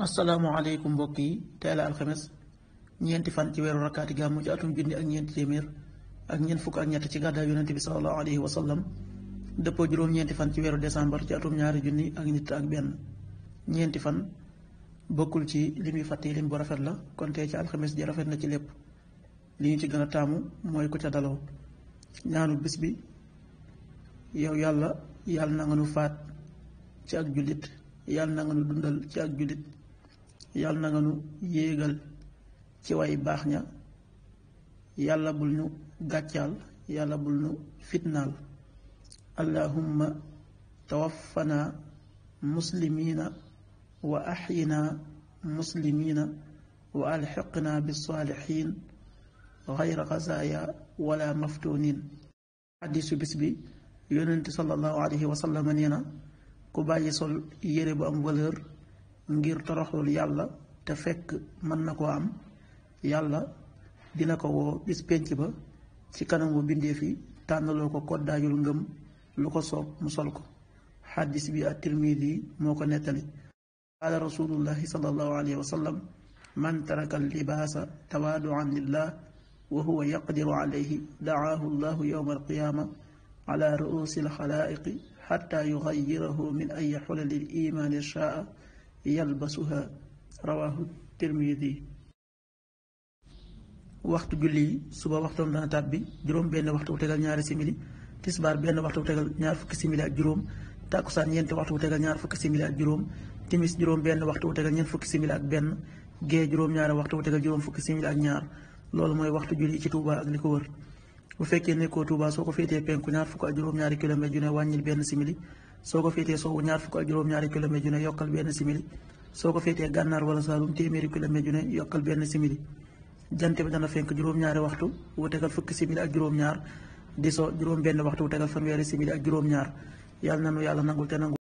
asalaamaaleykum mbokk yi tey la alxames ñeenti fan ci weeru rakkaati gàmmu ci atum junni ak ñeenti téeméer ak ñeent fukk ak ñett ci gàddaay yonente bi salallahu alayhi wa sallam dëppoo juróom-ñeenti fan ci weeru décembre ci atum ñaari junni ak nit ak benn ñeenti fan bokkul ci li muy fàtte lim bu rafet la kon tey ci alxames ji rafet na ci lépp li ñu ci gën a taamu mooy ku ca daloo ñaanu bis bi yow yàlla yàlla na nga nu faat ci ak jullit yàlla na nga nu dundal ci ak jullit yàlla na nga nu yéegal ci way baax ña yàlla bul ñu gàccaal yàlla bul ñu fitnaal allahumma tawaffana muslimiina wa axyina muslimiina wa alxiqna bisaalixiin gayra xazaaya wala maftunin xadisu bis bi yonent sallallahu alayhi wa sallam nee na ku bàyyi sol yére bu am valeur ngir toroxlul yàlla te fekk mën na koo am yàlla dina ko woo bis pénc ba ci kanamu bindeef yi tànnaloo ko koddaayul ngëm lu ko soob mu sol ko xaddis bi at-Tirmidi moo ko nettali qaala rasulullahi sallallahu alayhi wa sallam man taraka libaasa tawaaduan lillah wa huwa yaqdiru alayhi dacaahu llahu yowma alqiyaama ala ruusi alxalaaiqi xatta yugayirahu min ay xulali limaani shaa yalbasuha rawahu tirmidi waxtu julli yi suba waxtoom dana tàbbi juróom benn waxtu bu tegal ñaari simili tisbaar benn waxtu bu tegal ñaar fukki simili ak juróom tàkkusaan ñeenti waxtu bu tegal ñaar fukki simili ak juróom timis juróom benn waxtu bu tegal ñeent fukki simili ak benn gee juróom ñaari waxtu bu tegal juróom fukki simili ak ñaar loolu mooy waxtu julli ci Touba ak li ko wër bu fekkee nekkoo Touba soo ko féetee penku ñaar fukk ak juróom-ñaari kilomètre ju ne wàññil benn simili soo ko féetee sowwu ñaar fukk ak juróom-ñaari kilomètre ju ne yokkal benn simili soo ko féetee gànnaar wala saalum téeméeri kilomètre ju ne yokkal benn simili jant bi dana fenk juróom-ñaari waxtu wu tegal fukki simili ak juróom-ñaar di so juróom benn waxtu wu tegal fanweeri simili ak juróom-ñaar yàlla na nu yàlla nangul te nangul